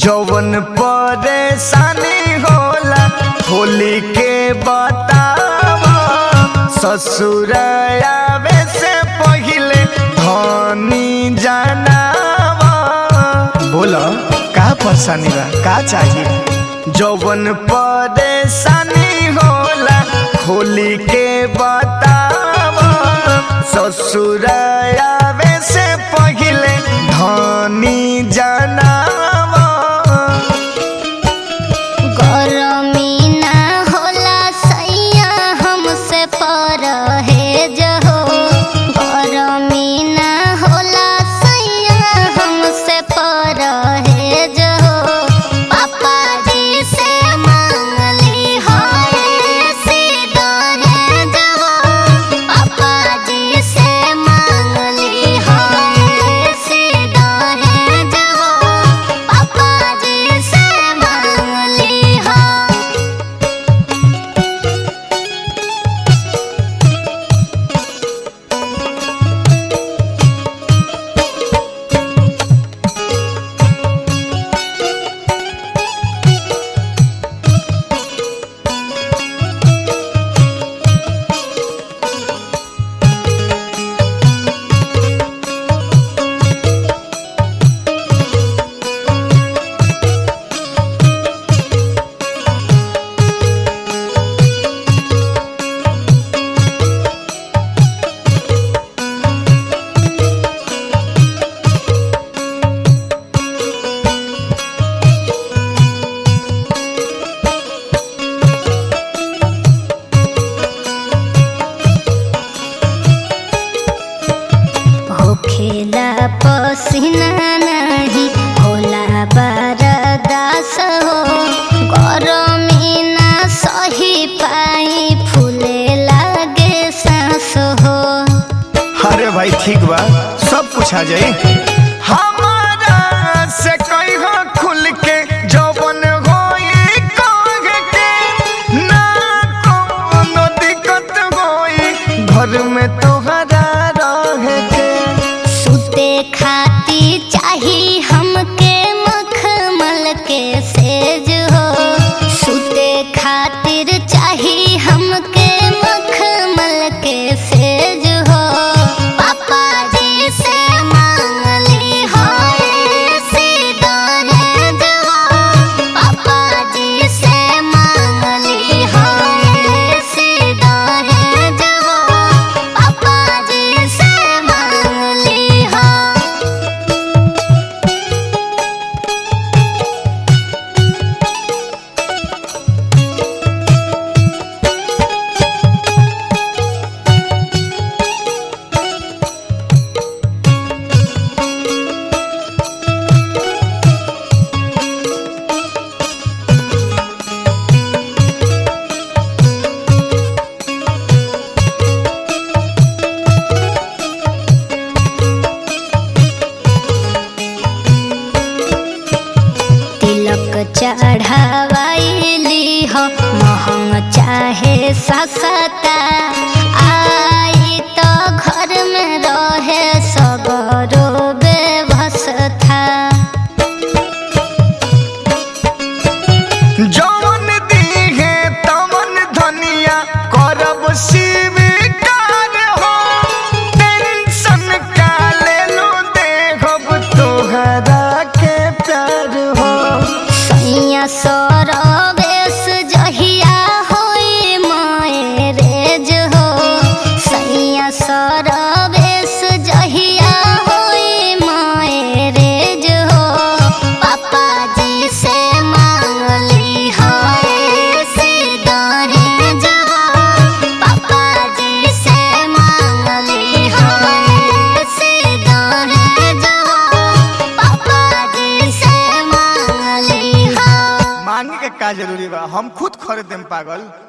जौवन परेशानी होला होली के बतावा ससुर आवे से पहिले धनी जनावा बोलो का परेशानी बा का चाहिए जौवन परेशानी होला होली के बतावा ससुर आवे से पहिले धनी जनावा गरमी ना होला सैया हमसे परहेज हो गरमी ना होला सैया हमसे परहेज हो पापा जी से मांगली हो दहेज हो पापा जी से मांगली हो दहेज हो पापा जी से मांगली हो होखेला पसीना नहीं होला बरदास हो गरमी ना सही पाई फूले लागे सांस हो अरे भाई ठीक बा सब कुछ आ जाई हमारा से कहियो खुल के जौवन होई कह के ना कोनो दिक्कत होई घर में तोहरा रहे के सुते खाती चाही हमके मखमल के सेज हो सुते खातिर चाही हमके मखमल के सेज हो पापा जी से मांगली हो दहेज हो पापा जी से मांगली हो दहेज हो पापा जी से मांगली हो तिलक चढ़ावाइली हो महंग चाहे सस्ता आई तो घर में रहे सगरो व्यवस्था जौन दीहे तमन धनिया करब स्वीकार हो टेंशन का ले लो देखब तोहरा के प्यार हो सैया सरवेश जहिया होई मायरेज हो सैया सरवेश जहिया होई मायरेज हो पापा जी से मांगली हो दहेज हो पापा जी से मांगली हो दहेज हो पापा जी से मांगली हो मांगे के का जरूरी बा हम खुद खरीद देम पागल